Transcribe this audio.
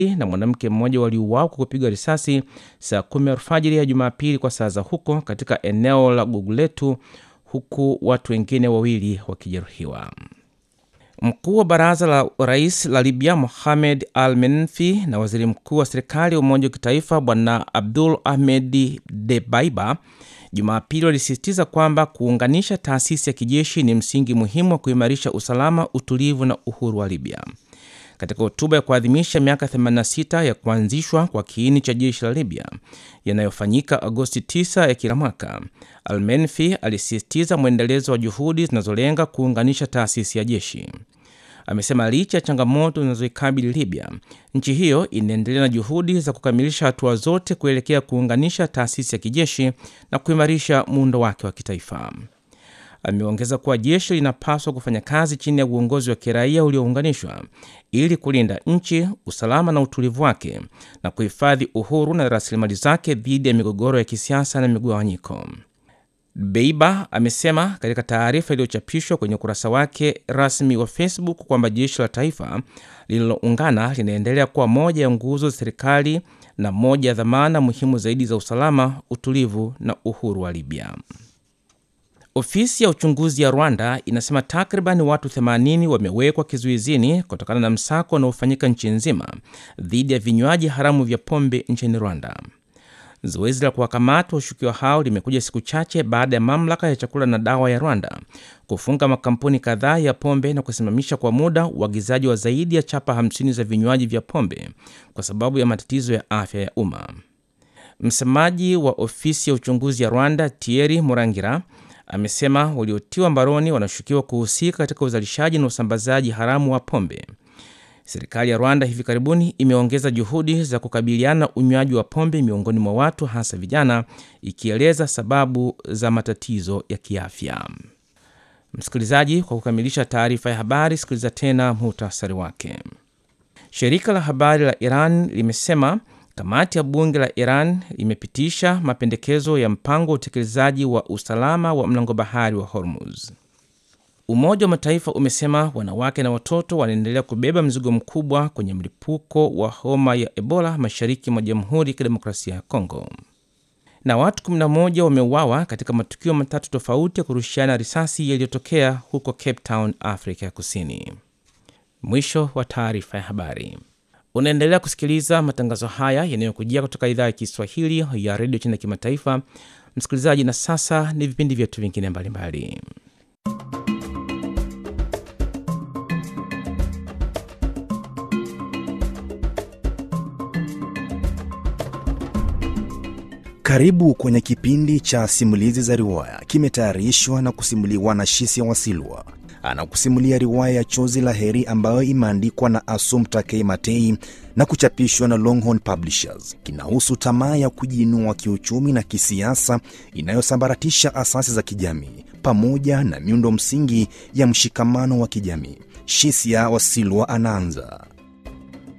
na mwanamke mmoja waliuawa kwa kupigwa risasi saa kumi alfajiri ya Jumapili kwa saa za huko katika eneo la Guguletu, huku watu wengine wawili wakijeruhiwa. Mkuu wa baraza la rais la Libya Mohamed Al Menfi na waziri mkuu wa serikali ya umoja wa kitaifa Bwana Abdul Ahmed Debaiba Jumapili walisisitiza kwamba kuunganisha taasisi ya kijeshi ni msingi muhimu wa kuimarisha usalama, utulivu na uhuru wa Libya. Katika hotuba ya kuadhimisha miaka 86 ya kuanzishwa kwa kiini cha jeshi la Libya yanayofanyika Agosti 9 ya kila mwaka, Almenfi alisisitiza mwendelezo wa juhudi zinazolenga kuunganisha taasisi ya jeshi. Amesema licha ya changamoto zinazoikabili Libya, nchi hiyo inaendelea na juhudi za kukamilisha hatua zote kuelekea kuunganisha taasisi ya kijeshi na kuimarisha muundo wake wa kitaifa. Ameongeza kuwa jeshi linapaswa kufanya kazi chini ya uongozi wa kiraia uliounganishwa ili kulinda nchi, usalama na utulivu wake na kuhifadhi uhuru na rasilimali zake dhidi ya migogoro ya kisiasa na migawanyiko. Beiba amesema katika taarifa iliyochapishwa kwenye ukurasa wake rasmi wa Facebook kwamba jeshi la taifa lililoungana linaendelea kuwa moja ya nguzo za serikali na moja ya dhamana muhimu zaidi za usalama, utulivu na uhuru wa Libya. Ofisi ya uchunguzi ya Rwanda inasema takriban watu 80 wamewekwa kizuizini kutokana na msako unaofanyika nchi nzima dhidi ya vinywaji haramu vya pombe nchini Rwanda. Zoezi la kuwakamata washukiwa hao limekuja siku chache baada ya mamlaka ya chakula na dawa ya Rwanda kufunga makampuni kadhaa ya pombe na kusimamisha kwa muda uagizaji wa zaidi ya chapa 50 za vinywaji vya pombe kwa sababu ya matatizo ya afya ya umma. Msemaji wa ofisi ya uchunguzi ya Rwanda, Thierry Murangira, amesema waliotiwa mbaroni wanashukiwa kuhusika katika uzalishaji na usambazaji haramu wa pombe. Serikali ya Rwanda hivi karibuni imeongeza juhudi za kukabiliana na unywaji wa pombe miongoni mwa watu hasa vijana, ikieleza sababu za matatizo ya kiafya. Msikilizaji, kwa kukamilisha taarifa ya habari, sikiliza tena muhtasari wake. Shirika la habari la Iran limesema kamati ya bunge la Iran imepitisha mapendekezo ya mpango wa utekelezaji wa usalama wa mlango bahari wa Hormuz. Umoja wa Mataifa umesema wanawake na watoto wanaendelea kubeba mzigo mkubwa kwenye mlipuko wa homa ya Ebola mashariki mwa Jamhuri ya Kidemokrasia ya Kongo. Na watu 11 wameuawa katika matukio matatu tofauti ya kurushiana risasi yaliyotokea huko Cape Town, Afrika ya Kusini. Mwisho wa taarifa ya habari. Unaendelea kusikiliza matangazo haya yanayokujia kutoka idhaa ya Kiswahili ya redio China Kimataifa. Msikilizaji, na sasa ni vipindi vyetu vingine mbalimbali. Karibu kwenye kipindi cha simulizi za riwaya, kimetayarishwa na kusimuliwa na Shisia Wasilwa. Anakusimulia riwaya ya Chozi la Heri ambayo imeandikwa na Assumpta K. Matei na kuchapishwa na Longhorn Publishers. Kinahusu tamaa ya kujiinua kiuchumi na kisiasa inayosambaratisha asasi za kijamii pamoja na miundo msingi ya mshikamano wa kijamii. Shisia Wasilwa anaanza.